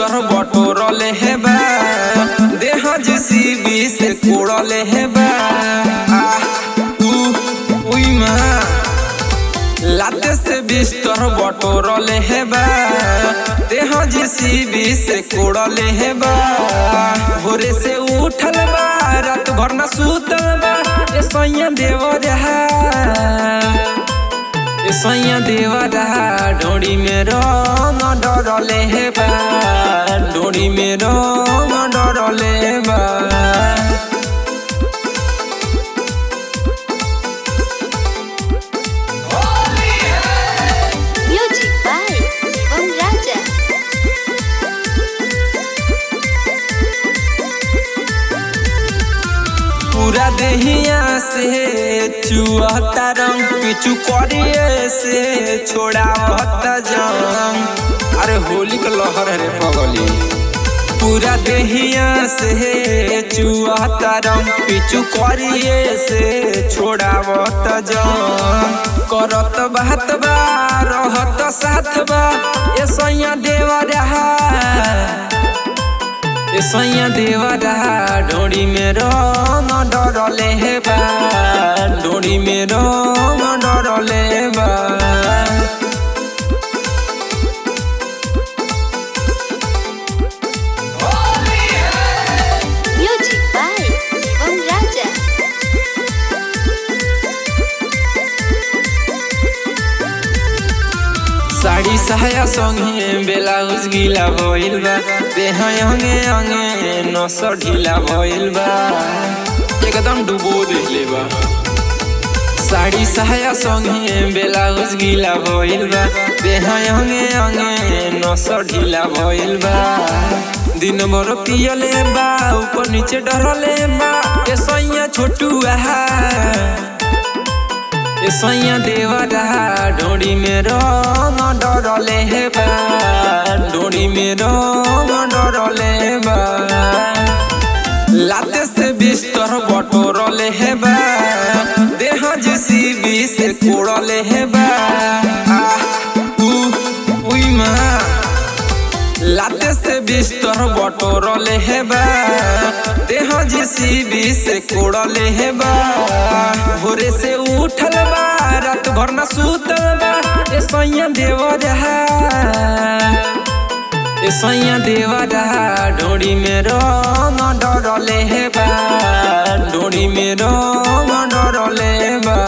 बिस्तर बटोरले हे बा देह जेसीबी से कोड़ले हे बा आह, ऊ, उई माँ लाते से बिस्तर बटोरले हे बा देह जेसीबी से कोड़ले हे बा भोरे से उठल बा रात भर न सुतल बा ए सैया देव रहा ए सैया देव रहा डोरी में रंग डरले हे बा डोरी में रंग डरले बा Music by Shivam Raja. पूरा देहिया से चुहता रंग पिचू करिए से छोड़ावता जंग अरे होली का लहर है रे पगली पूरा देहिया से चुहता रंग पिचू करिए से छोड़ावता जंग करत बात बा रहत साथ बा ए सैया देवा रहा ए सैया देवरा डोरी में रंग डरले हे बा डोरी में रंग डरले बा Music by Shivam Raja. Sari सहाया संगे ब्लाउज गीला भइल बा देह अंगे अंगे नस ढीला भइल बा एकदम डुबो देले बा साड़ी सहाया संगे ब्लाउज गीला भइल बा देह अंगे अंगे नस ढीला भइल बा दिन भर पियले बा ऊपर नीचे डरले बा ए सैया छोटू आहा ए सैया देवरा डोरी में रंग डरले हे बा डोरी में रंग डरले बा लाते से बिस्तर बटोरले हे बा देह जेसीबी से कोड़ले हे बा आह, ऊ, उई माँ लाते से बिस्तर बटोरले हे बा देह जेसीबी से कोड़ले हे बा भोरे से उठल बा रात भर न सुतल बा ए सैया देव रहा ए सैया देव रहा डोरी में रंग डरले हे बा डोरी में रंग डरले बा